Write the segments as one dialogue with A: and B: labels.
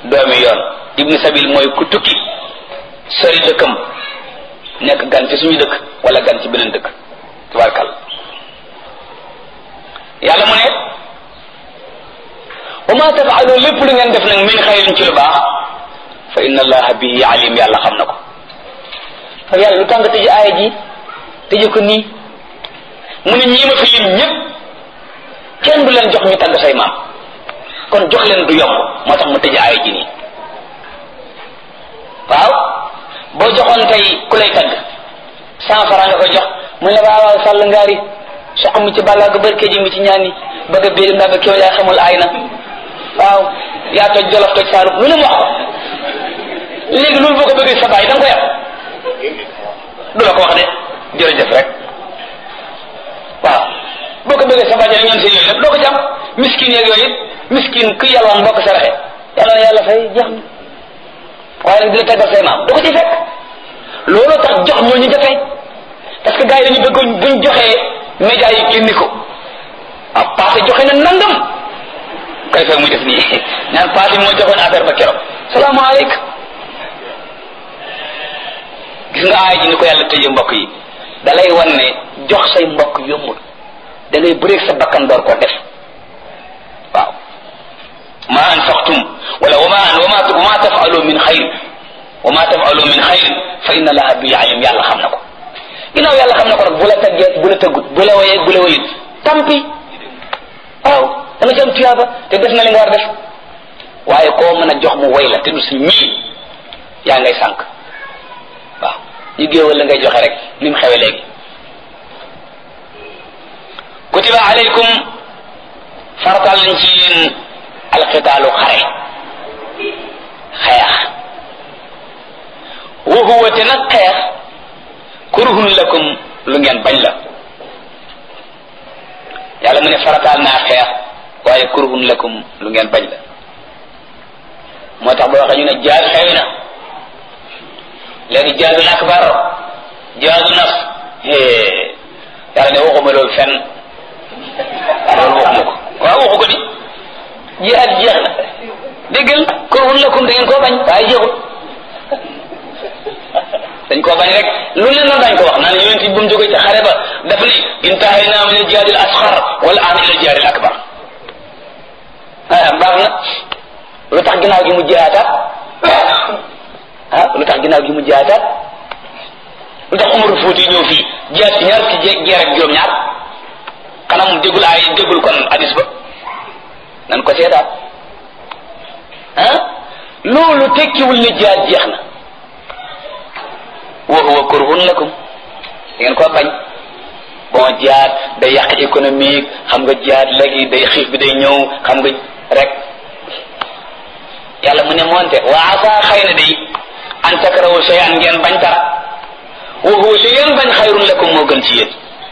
A: doomi yoon ibnu sabil mooy ku tukki sori dëkkam nekk gan ci suñu dëkk wala gan ci beneen dëkk tabarkal yàlla mu ne wa ma tafaalu lépp lu ngeen def nag min xayrin ci lu baax fa inna allaha bihi alim yàlla xam na ko fa yàlla lu tax nga tëj aaya ji tëje ko nii mu ne ñii ma fi lim ñëpp kenn du leen jox ñu tagg say maam kon jox leen du yomb moo tax mu tëj aaya ji nii waaw boo joxoon tey ku lay tagg cent franc nga ko jox mu ne waaw waaw sàll ngaari soq mi ci bàllaa ga barke ji mi ci ñaani bëgg a béy ndaa ba kéw yaa xamul aay na waaw yaa toj jolof toj saalum lu ne mu wax ko léegi loolu boo ko bëggee sa baay da nga ko yàq du la ko wax de jërëjëf rek waaw boo ko bëggee sa baay rek ñoom seen yooyu lépp doo ko jàmm miskin yeeg yooyu it miskin ku yàlwaan boo ko saraxe yàlla na yàlla fay jeex na waaye nag di la taggal say maam du ko ci fekk looloo tax jox ñooñu jafe parce que gars yi dañu bëgg buñ joxee média yi génni ko ah passé joxe na nangam kay fekk muy def nii ñaan passé moo joxoon affaire ba keroog salaamaaleykum gis nga aay ji ni ko yàlla tëjee mbokk yi da lay wan ne jox say mbokk yombul da ngay bëreeg sa bakkan door ko def waaw ma anfaqtum wala wama wama wama tafalu min xayr wama tafalu min xayr fa inna allaha bi alim yàlla xam na ko ginnaaw yàlla xam na ko nag bu la taggee bu la tëggut bu la woyee bu la woyut tampi waaw da nga ci am tuyaaba te def na li nga war def waaye koo mën a jox mu woy la te du si ñii yaa ngay sànq waaw ñu géewal la ngay joxe rek ni mu xewe léegi kutiba alaykum fartal nañ ci yéen alxitaalu xare xeex wa huwa te nag xeex kurhun lakum lu ngeen bañ la yàlla mu ne farataal naa xeex waaye kurhun lakum lu ngeen bañ la moo tax boo waxee ñu ne jaad xewi na léegi jaadul akbar jaadu nafs yàlla ne waxuma loolu fenn loolu waxuma ko waaw waxu ko di jihaad jeex na déggal kurhun lakum da ngeen koo bañ waaye jeexul dañ koo bañ rek lu leen noonu dañ ko wax naan yonent bi bu mu jógee ci xare ba daf ni intahayna min al-jihaad al-asghar wal aan ila al-jihaad al-akbar ah baax na lu tax ginnaaw gi mu jihaataat ah lu tax ginnaaw gi mu jihaataat lu tax Umar Fuuti ñëw fii jihaat ci ñaar ci jeer ak juróom-ñaar xanaa mu déggul ay déggul kon hadis ba nan ko seetaat ah loolu tekkiwul ne jihaat jeex na wa huwa kurhun lakum ngeen ko bañ bon jihaad day yàq économique xam nga jihaad léegi day xiif bi day ñëw xam nga rek yàlla mu ne moonte wa asa xëy na day an takrahu shay'an ngeen bañ dara wa huwa li ngeen bañ xayrun lakum moo gën ci yéen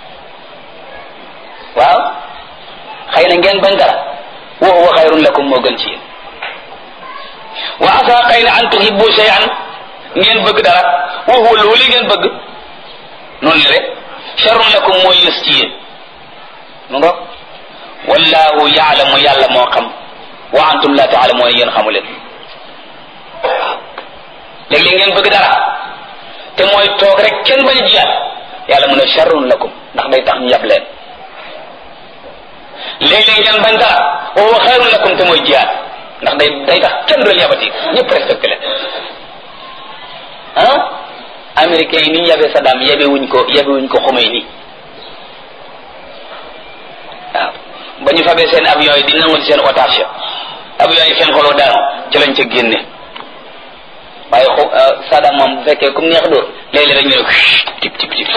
A: waaw xëy na ngeen bañ dara wa huwa xayrun lakum moo gën ci yéen wa asa xëy na an tuhibbu shay'an ngeen bëgg dara wa huwa loolu li ngeen bëgg noonu la rek sharrun lakum mooy yës ci yéen mu nga wallahu yaalamu yàlla moo xam wa antum la taalamuuna yéen xamu leen waaw léeg-léeg ngeen bëgg dara te mooy toog rek kenn bañ a jiyaat yàlla mu ne sharrun lakum ndax day tax ñu yab leen léeg-léeg ngeen bañ dara wa huwa xayrun lakum te mooy jiyaat ndax day day tax kenn du leen yabati ñëpp respecté leen ah américains yi ni ñu yabee Saddam yabe wuñ ko yabe wuñ ko xumay ni waaw ba ñu fabee seen avion yi di nangul seen otage avion yi seen xoloo daanu ci lañ ca génne waaye xu Saddam moom bu fekkee comme neex dóor léeg-léeg rek ñu ne ko tip tip tip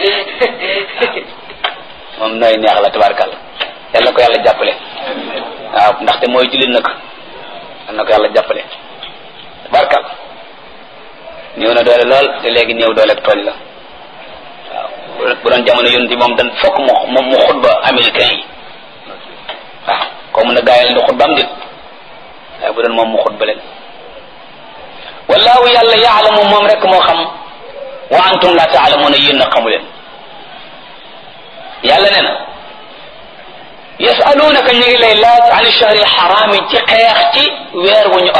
A: moom nooy neex la tabarkàlla yàlla ko yàlla jàppale waaw ndaxte mooy jullit nag yàlla ko yàlla jàppale tabarkàlla néew na doole lool te léegi néew doole ak tooñ la waaw bu doon jamono yonent moom dan fokk mu moom mu xutba américain yi waaw ko mun a gaayal di xutba am dit waaye bu doon moom mu xutba leen wallahu yàlla yaalamu moom rek moo xam wa antum la taalamuuna yéen na xamu leen yàlla nee na yasalunaka ñu ngi lay laaj an shahri xaraami ci xeex ci weer wu ñu